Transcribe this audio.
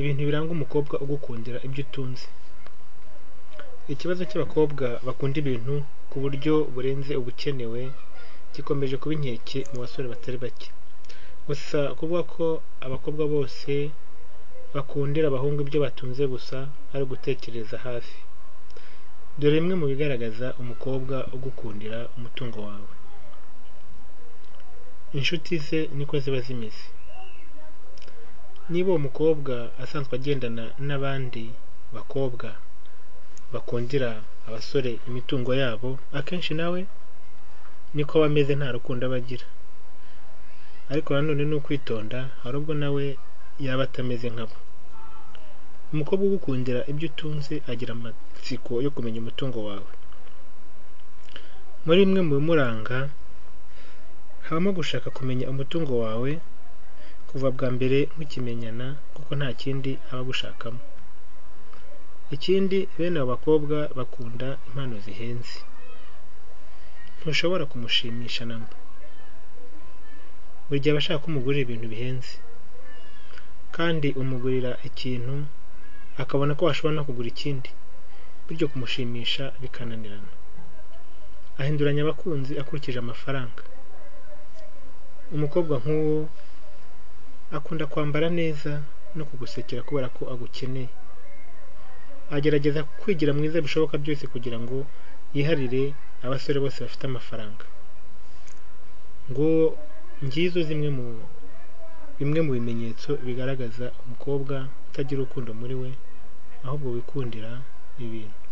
Ibintu biranga umukobwa ugukundira ibyo utunze. Ikibazo cy'abakobwa bakunda ibintu ku buryo burenze ubukenewe gikomeje kuba inkeke mu basore batari bake. Gusa kuvuga ko abakobwa bose bakundira abahungu ibyo batunze gusa ari ugutekereza hafi. Dore bimwe mu bigaragaza umukobwa ugukundira umutungo wawe. Inshuti ze niko ziba zimeze. Niba uwo mukobwa asanzwe agendana n'abandi bakobwa bakundira abasore imitungo yabo, akenshi nawe niko aba ameze nta rukundo aba agira. Ariko nanone ni ukwitonda hari ubwo nawe yaba atameze nkabo. Umukobwa ugukundira ibyo utunze agira amatsiko yo kumenya umutungo wawe. Muri bimwe mu bimuranga habamo gushaka kumenya umutungo wawe kuva bwa mbere mukimenyana kuko nta kindi aba agushakamo. Ikindi bene abo bakobwa bakunda impano zihenze. Ntushobora kumushimisha na mba. Buri gihe aba ashaka ko umugurira ibintu bihenze. Kandi umugurira ikintu akabona ko washobora no kugura ikindi, bityo kumushimisha bikananirana. Ahinduranya abakunzi akurikije amafaranga. Umukobwa nk'uwo akunda kwambara neza no kugusekera kubera ko agukeneye. Agerageza kwigira mwiza bishoboka byose kugira ngo yiharire abasore bose bafite amafaranga. Nguwo ngizo zimwe mu bimwe mu bimenyetso bigaragaza umukobwa utagira urukundo muri we ahubwo wikundira ibintu.